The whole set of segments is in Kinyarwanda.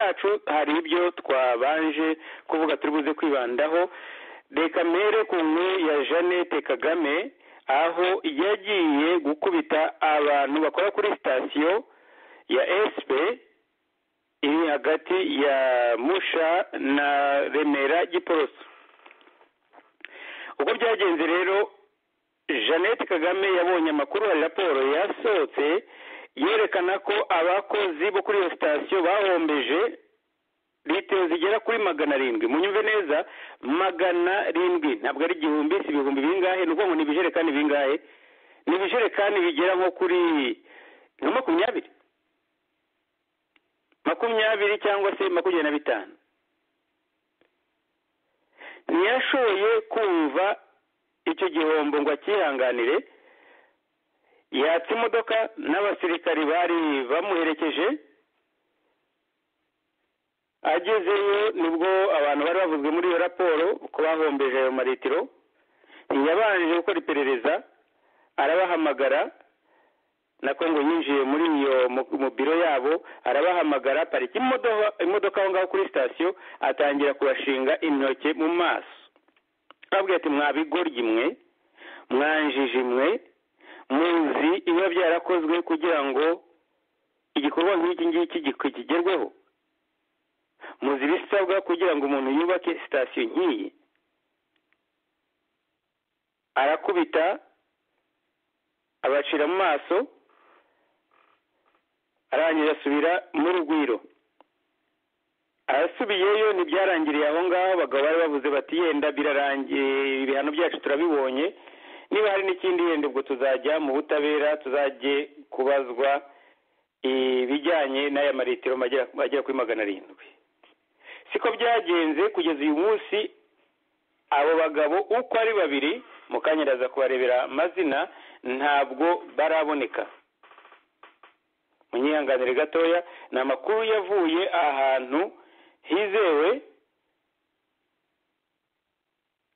yacu hari ibyo twabanje kuvuga turi buze kwibandaho reka mpere ku nkuru ya jeannette kagame aho yagiye gukubita abantu bakora kuri sitasiyo ya esipe iri hagati ya musha na remera giporoso uko byagenze rero jeannette kagame yabonye amakuru hari raporo yasohotse yerekana ko abakozi bo kuri iyo sitasiyo bahombeje litiro zigera kuri magana arindwi munyumve neza magana arindwi ntabwo ari igihumbi si ibihumbi bingahe ni ukuvuga ngo ni ibijerekani bingahe ni ibijerekani bigera nko kuri nka makumyabiri makumyabiri cyangwa se makumyabiri na bitanu ntiyashoboye kumva icyo gihombo ngo acyihanganire yatse imodoka n'abasirikari bari bamuherekeje agezeyo nibwo abantu bari bavuzwe muri iyo raporo ko bahombeje ayo maritiro ntiyabanje gukora iperereza arabahamagara nako ngo yinjiye muri iyo mu biro yabo arabahamagara parika imodoka aho ngaho kuri sitasiyo atangira kubashinga intoki mu maso ababwira ati mwabigoryi mwe mwanjiji mwe muzi ibiba byarakozwe kugira ngo igikorwa nk'iki ngiki kigerweho muzi ibisabwa kugira ngo umuntu yubake sitasiyo nk'iyi arakubita abacira mu maso arangije asubira mu rugwiro arasubiyeyo ntibyarangiriye aho ngaho abagabo bari bavuze bati yenda birarangiye ibihano byacu turabibonye niba hari n'ikindi yenda ubwo tuzajya mu butabera tuzajye kubazwa ibijyanye n'aya maritiro agera kuri magana arindwi siko byagenze kugeza uyu munsi abo bagabo uko ari babiri mukanyiraza kubarebera amazina ntabwo baraboneka munyihanganire gatoya ni amakuru yavuye ahantu hizewe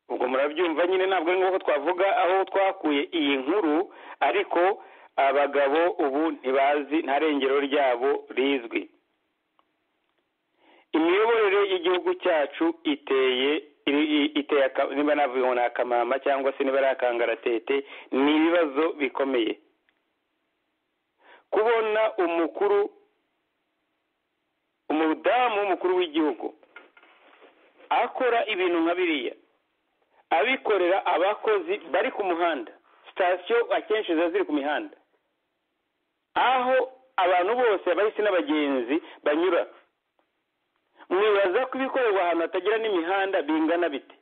ubwo murabyumva nyine ntabwo ari ngombwa twavuga aho twakuye iyi nkuru ariko abagabo ubu ntibazi nta rengero ryabo rizwi imiyoborere y'igihugu cyacu iteye iteye niba navuga ngo ni akamama cyangwa se niba ari akangaratete ni ibibazo bikomeye kubona umukuru umudamu w'umukuru w'igihugu akora ibintu nka biriya abikorera abakozi bari ku muhanda sitasiyo akenshi ziba ziri ku mihanda aho abantu bose abahisi n'abagenzi banyura mwibaza ko ibikorerwa ahantu hatagira n'imihanda bingana bite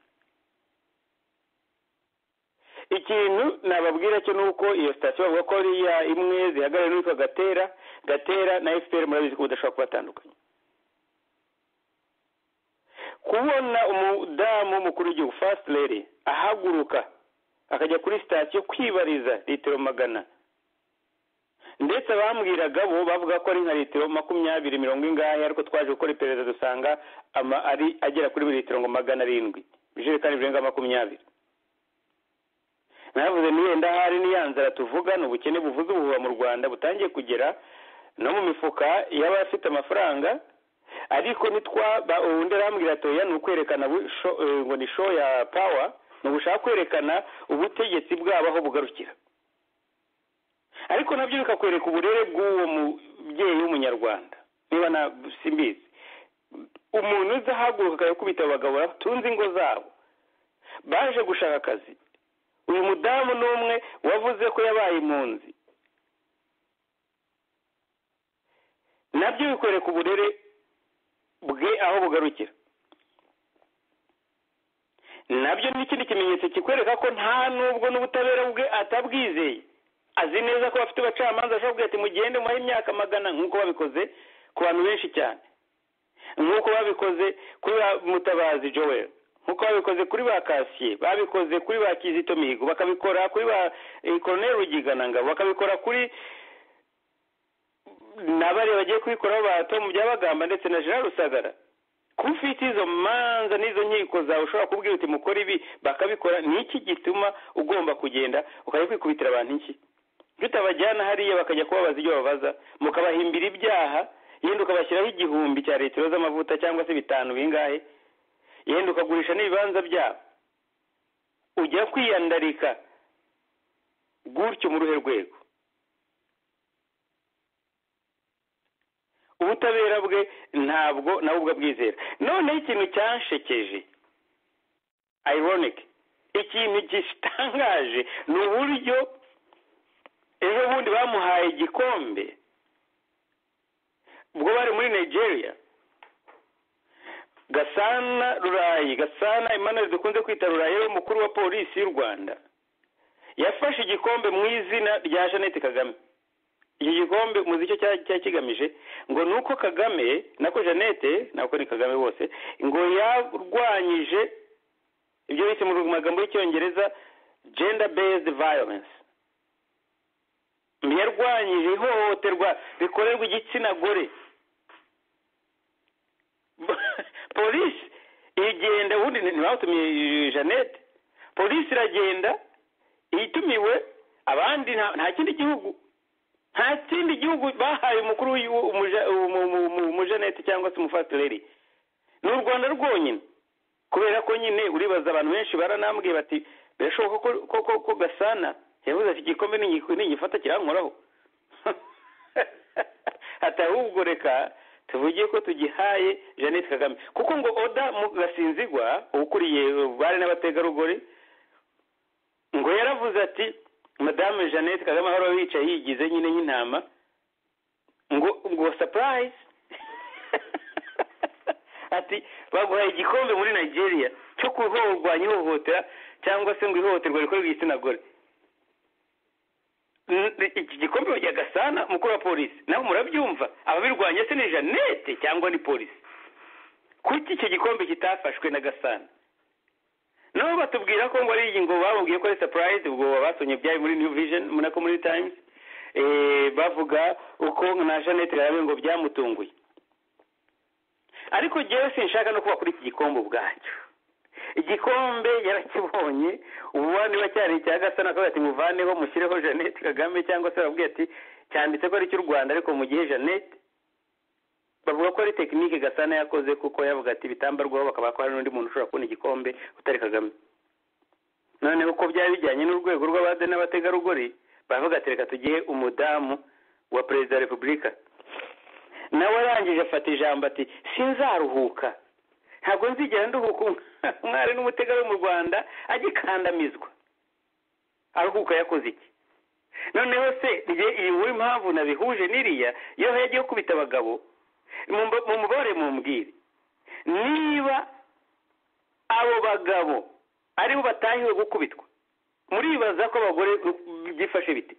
ikintu nababwira cyo ni uko iyo sitasiyo bavuga ko ariya imwe zihagarariwe n'uwitwa gatera gatera na efuperi murabizi ko budashobora kubatandukanya kubona umudamu w'umukuru w'igihugu lady ahaguruka akajya kuri sitasiyo kwibariza litiro magana ndetse abambwiraga bo bavuga ko ari nka litiro makumyabiri mirongo ingahe ariko twaje gukora iperereza dusanga ari agera kuri litiro ngo magana arindwi ibijerekani birenga makumyabiri navuze niyenda ahari n'iya nzara tuvuga ni ubukene buvuze ubuhuha mu rwanda butangiye kugera no mu mifuka y'abafite amafaranga ariko nitwa ubundi arambwira atoya ni ukwerekana ngo ni show ya pawa ni ugushaka kwerekana ubutegetsi bwabo aho bugarukira ariko nabyo bikakwereka uburere bw'uwo mubyeyi w'umunyarwanda niba na simbizi umuntu uza ahaguruka akayakubita abagabo batunze ingo zabo baje gushaka akazi uyu mudamu ni umwe wavuze ko yabaye impunzi nabyo bikwereka uburere bwe aho bugarukira nabyo ni ikindi kimenyetso kikwereka ko nta nubwo n'ubutabera bwe atabwizeye azi neza ko bafite abacamanza ashobora kugira ati mugende mubahe imyaka magana nk'uko babikoze ku bantu benshi cyane nk'uko babikoze kuri ba mutabazi joel nk'uko babikoze kuri ba kasiye babikoze kuri ba kizito mihigo bakabikora kuri ba koroneri rugiganangabo bakabikora kuri n'abari bagiye kubikoraho ba tomu byabagamba ndetse na jean rusagara kuba ufite izo manza n'izo nkiko zawe ushobora kubwira uti mukore ibi bakabikora ni iki gituma ugomba kugenda ukajya kwikubitira abantu iki iyo utabajyana hariya bakajya kubabaza ibyo babaza mukabahimbira ibyaha yenda ukabashyiraho igihumbi cya litiro z'amavuta cyangwa se bitanu bingahe yenda ukagurisha n'ibibanza byabo ujya kwiyandarika gutyo mu ruhe rwego ubutabera bwe ntabwo nawe ubwo abwizera noneho ikintu cyanshekeje ironic ikintu gitangaje ni uburyo ejo bundi bamuhaye igikombe ubwo bari muri nigeria gasana rurayi gasana imana dukunze kwita rurayi umukuru wa polisi y'u rwanda yafashe igikombe mu izina rya jeannette kagame iki gikombe muzi icyo cyari kigamije ngo ni uko kagame nako jeannette nako ni kagame bose ngo yarwanyije ibyo bise mu magambo y'icyongereza gender based violence yarwanyije ihohoterwa rikorerwa igitsina gore polisi igenda ubundi ntibatumiye jeannette polisi iragenda itumiwe abandi nta kindi gihugu nta kindi gihugu bahaye umukuru w'umujanete cyangwa se umufatireri ni u rwanda rwonyine kubera ko nyine uribaza abantu benshi baranambwiye bati birashoboka ko gasana yavuze ati igikombe ntigifata kirankoraho ati ahubwo reka tuvuge ko tugihaye jeannette kagame kuko ngo oda mu gasinzigwa ukuriye bari n'abategarugori ngo yaravuze ati madame jeannette kagame ahora wicaye yigize nyine nk'intama ngo ngo sapurayizi ati baguhaye igikombe muri nigeria cyo kurwanya ihohotera cyangwa se ngo ihohoterwa rikorerwa igitsina gore iki gikombe bajya gasana mukuru wa polisi nawe murabyumva ababirwanya se ni jeannette cyangwa ni polisi kuki icyo gikombe kitafashwe na gasana nabo batubwira ko ngo ari ngo bababwiye ko ari sapurayizi ubwo basomye byari muri new vision nako muri times bavuga uko na jeannette kagame ngo byamutunguye ariko njyewe sinshaka no kuba kuri iki gikombe ubwacyo igikombe yarakibonye ubu niba cyari icya gasana ko ati muvaneho mushyireho jeannette kagame cyangwa se bababwiye ati cyanditse ko ari icy'u rwanda ariko mu gihe jeannette bavuga ko ari tekinike gasana yakoze kuko yavuga ati bitambarwaho bakaba ko hari n'undi muntu ushobora kubona igikombe utari kagame noneho uko byari bijyanye n'urwego rw'abade n'abategarugori baravuga ati reka tugihe umudamu wa perezida wa repubulika nawe arangije afata ijambo ati sinzaruhuka ntabwo nzigera nduhuka umwari n'umutegarugori mu rwanda agikandamizwa aruhuka yakoze iki noneho se iyi nkuru impamvu nabihuje n'iriya iyo yagiye gukubita abagabo mumubare mumbwire niba abo bagabo aribo batahiwe gukubitwa muribaza ko abagore byifashe biti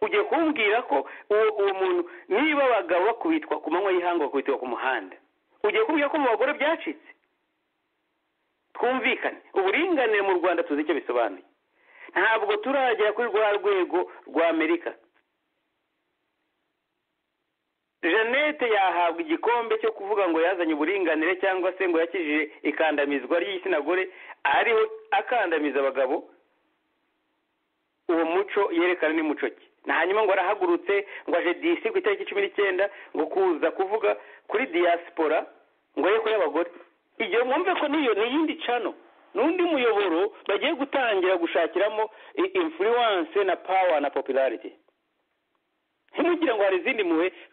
ugiye kumbwira ko uwo muntu niba abagabo bakubitwa ku manywa y'ihangu bakubitwa ku muhanda ugiye kumbwira ko mu bagore byacitse twumvikane uburinganire mu rwanda tuzi icyo bisobanuye ntabwo turagera kuri rwa rwego rwa amerika jeannette yahabwa igikombe cyo kuvuga ngo yazanye uburinganire cyangwa se ngo yakijije ikandamizwa ry'igitsina gore ariho akandamiza abagabo uwo muco yerekana n'umuco ke hanyuma ngo arahagurutse ngo aje disi ku itariki cumi n'icyenda ngo kuza kuvuga kuri diyasipora ngo ye kuri abagore igihe mwumve ko niyo ni iyindi cano n'undi muyoboro bagiye gutangira gushakiramo influence na power na popularity ntimugire ngo hari izindi muhe